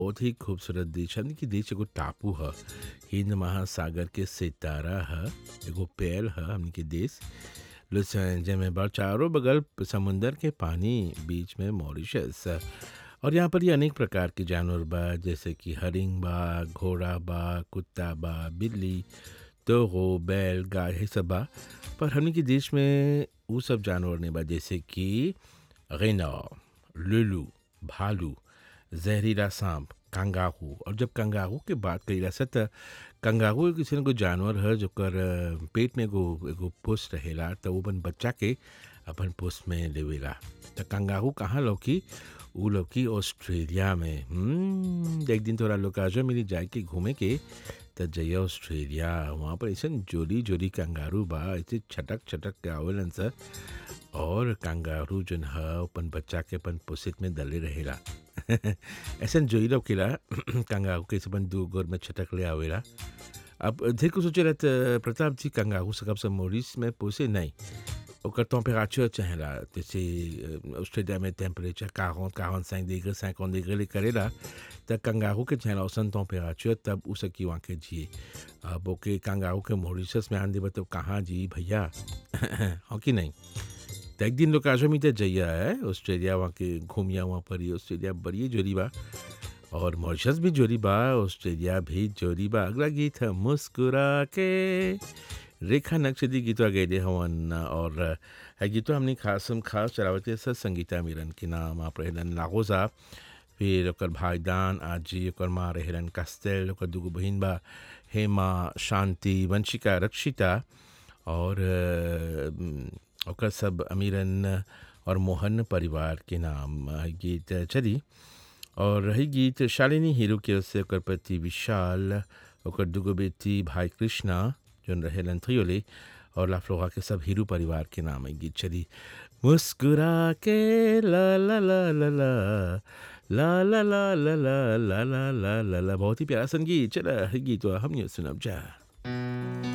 बहुत ही खूबसूरत देश हमनी के देश एगो टापू ह हिंद महासागर के सितारा ह एगो पेड़ ह हमनी के देश लुस- जेमे बा चारों बगल समुंदर के पानी बीच में मॉरिशस और यहाँ पर ये अनेक प्रकार के जानवर बा जैसे कि हरिंग बा घोड़ा बा कुत्ता बा बिल्ली तोगो बैल गाय है सब बा पर हमनी के देश में उ सब जानवर नहीं बा जैसे कि गैना लुलू भालू जहरीला सांप कंगारू और जब कंगारू के बात करी जा त कंगारू एगो किसी एगो जानवर है जोकर अ, पेट में एगो एगो पुष रहेला त उ अपन बच्चा के अपन पुष में लेवेला त कंगारू कहाँ लौकी उ लौकी ऑस्ट्रेलिया में हम्म, एक दिन तोरा लोग आजो मिली जाए के घूमे के त जइया ऑस्ट्रेलिया वहाँ पर ऐसा जोरी जोरी कंगारू बा ऐसे छटक छटक के आवेलन सर और कंगारू जन ह अपन बच्चा के अपन पोसित में दले रहेला ऐसा जोई लौकेला कंगारू के अपन दू गोर में छटक ले आवेला अब ढेर को सोचे रहत प्रताप जी कंगारू सकब सब मोरिस में पोसे नहीं ओकर टेम्परेचर चाहेला जैसे अ, ऑस्ट्रेलिया में temperature quarante quarante cinq degree cinquante degree ले करेला त कंगारू के चाहेला औसन टेम्परेचर तब उ सकी वहाँ के जिए अब ओके कंगारू के मॉरिशस में आन देबा तो कहाँ जी भैया हो कि नहीं त एक दिन लोग आजो में जइया है ऑस्ट्रेलिया वहाँ के घूमिया वहाँ पर ही ऑस्ट्रेलिया बड़ी जोरी बा और मॉरिशस भी जोरी बा ऑस्ट्रेलिया भी जोरी बा अगला गीत है मुस्कुरा के रेखा नक्शदी गीतवा गैले हवन और है गीतवा हमने खास हम खास चलावते सर संगीता मिरन के नाम आप रहलन लागोजा फिर ओकर भाईदान आजी ओकर माँ रहलन कस्तेल ओकर दूगो बहिन बा हेमा शांति वंशिका रक्षिता और अ, ओकर सब अमीरन और मोहन परिवार के नाम अ, गीत चली और रही गीत शालिनी हीरो के ओर से ओकर पति विशाल ओकर दुगो बेटी भाई कृष्णा जोन रहेलन थ्रियोले और लाफ्लोगा के सब हीरो परिवार के नाम है गीत चली मुस्कुरा के ला ला ला ला ला ला ला ला ला ला ला ला ला ला ला बहुत ही प्यारा संगीत चला गीत हम सुनब जा